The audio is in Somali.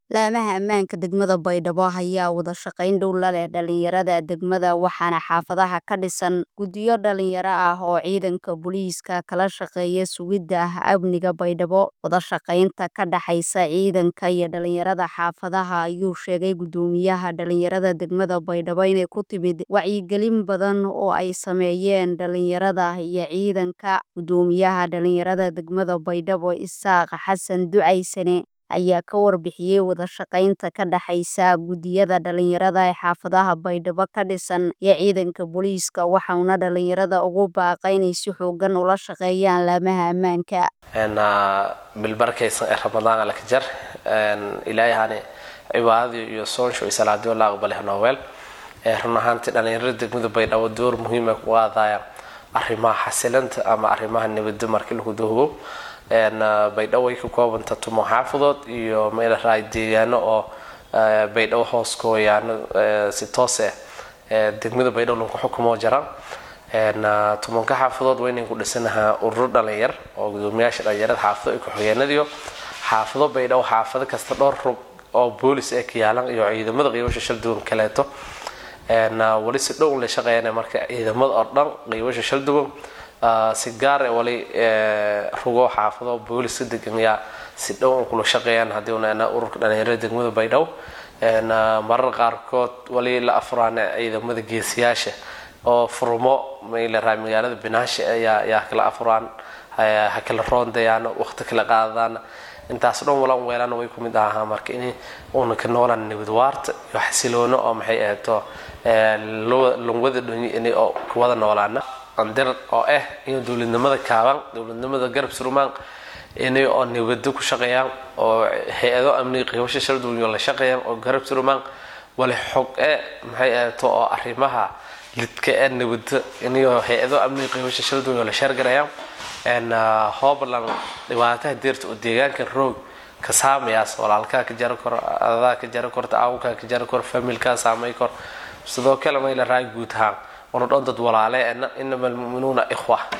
laamaha ammaanka degmada baydhabo ayaa wada shaqayn dhow la leh dhalinyarada degmada waxaana xaafadaha ka dhisan guddiyo dhalinyaro ah oo ciidanka booliiska kala shaqeeya sugidda amniga baydhabo wada shaqaynta ka dhaxaysa ciidanka iyo dhalinyarada xaafadaha ayuu sheegay guddoomiyaha dhalinyarada degmada baydhabo inay ku timid wacyigelin badan oo ay sameeyeen dhalinyarada iyo ciidanka guddoomiyaha dhalinyarada degmada baydhabo isaaq xasan ducaysane ayaa ka warbixiyey wada shaqaynta ka dhaxaysa guddiyada dhalinyarada ee xaafadaha baydhabo ka dhisan iyo ciidanka booliiska waxauna dhalinyarada ugu baaqa inay si xoogan ula shaqeeyaan laamaha ammaanka bilbarkaysan ee ramadaan alakajar ilaahani cibaadadii iyo soonsho iyo salaadiyo la aqbalay nooweel run ahaantii dhalinyarada degmada baydhabo door muhiima ku qaadayaan arrimaha xasilanta ama arrimaha nabadda markii lagu doogo baydhabo ay ka koobanta tumo xaafadood iyo meelaraay deegaano oo baydhabo hoos kooyaano si toos ah degmada baydhabo lanku xukumoo jara tumanka xaafadood waynan ku dhisanahaa ururo dhalinyar oo gudoomiyaasha dhalinyarada xaafado iyo ku-xigeenadiyo xaafado baydhabo xaafado kasta dhowr rug oo boolis ee ka yaalan iyo ciidamada qiibasha shal duwan kaleeto wali si dhow la shaqeeyana marka ciidamada oo dhan qiibasha shal duwan si gaar e wali rugo xaafado booliska degan yaa si dhow kula shaqeeyaan haddii una ururka dhalinyarada degmada baydhabo marar qaarkood wali la afuraan ciidamada geesiyaasha oo furmo maylaraa magaalada binaasha ayaa yaa kala afuraan ha kala roondayaan waqti kala qaadadaan intaas dhan walan weelaan way ku mid ahaa marka in uuna ka noolaan nabad waarta iyo xasiloono oo maxay ahayto lungwada dhonyi oo kuwada noolaana andir oo ah in dowladnimada kaaban dowladnimada garab surumaan inay oo nabado ku shaqeeyaan oo hay-ado amniga qiibasho shalduunyo la shaqeeyaan oo garab surumaan wali xog e maxay ahayto oo arrimaha lidka ee nabado inayo hay-ado amniga qiibasho shalduunyo la sheergarayaan hoobland dhibaataha deerta oo deegaanka roog ka saamayaas walaalkaa ka jari karo adadaa ka jari korta aawkaa ka jari karo familkaa saamay kor sidoo kale mayla raay guud ahaan wana dhan dad walaale inama almu'minuuna ikhwa